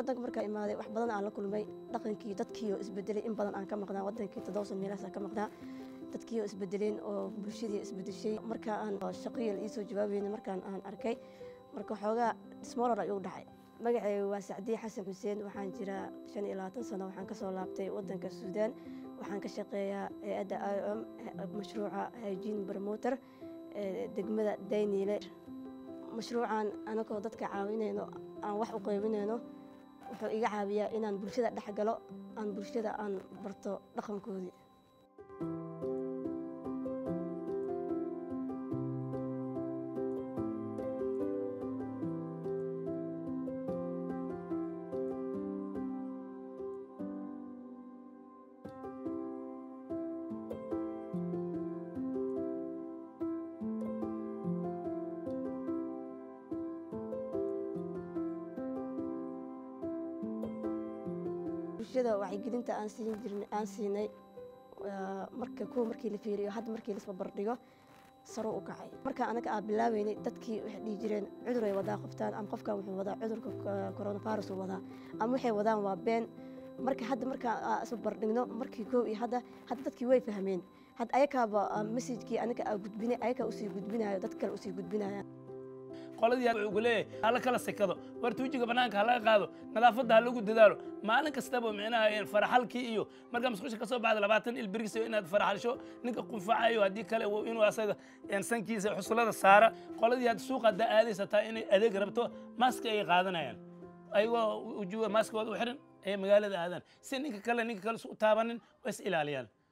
wadanka markaa imaaday wax badan aan la kulmay dhaqankii dadkii oo isbedelay in badan aan ka maqnaa wadankii toddobasan meelahaas aan ka maqnaa dadkii oo isbedeleen oo bulshadii isbedeshay markaa aan shaqiyal iisoo jawaabayna markaan aan arkay marka xoogaa smolor ayuu dhacay magacayga waa sacdiye xasan xuseen waxaan jiraa shan iyo labaatan sano waxaan kasoo laabtay wadanka suudaan waxaan ka shaqeeyaa hay-adda i o m mashruuca hygiene promoter degmada dayniile mashruucan anagoo dadka caawinayno aan wax u qaybinayno wuxuu iga caawiyaa inaan bulshada dhex galo aan bulshada aan barto dhaqankoodii bulshada wacyigelinta aan siin jirnay aan siinay marka kuwa markii la fiiriyo hadda markii lasba bardhigo saro u kacay marka anaga aan bilaabeynay dadkii waxay dhihi jireen cudur ay wadaa qoftaan ama qofkan wuxuu wadaa cudurka coronavirus uu wadaa ama waxay wadaan waa been marka hadda markaa isba bardhigno markii koow iyo hadda hadda dadkii way fahmeen hadda ayakaaba messajkii anaga aa gudbinay ayakaa usii gudbinayo dad kale usii gudbinayaan qoladii wuxuu ku leeyahay hala kala sekado warta wejiga bannaanka ha laga qaado nadaafadda ha lagu dadaalo maalin kastaba micnaha faraxalkii iyo markaa musqusha ka soo baxda labaatan il berigiisa inaad faraxalsho ninka qunfacayo haddii kale inuu asaga sankiisa xusulada saara qoladii hadda suuqa haddaa aadaysa taa inay adeeg rabto maaski ay qaadanayaan ayagoo ujuga maaskooda u xiran ayay magaalada aadaan si ninka kale ninka kale su taabanin waa is ilaaliyaan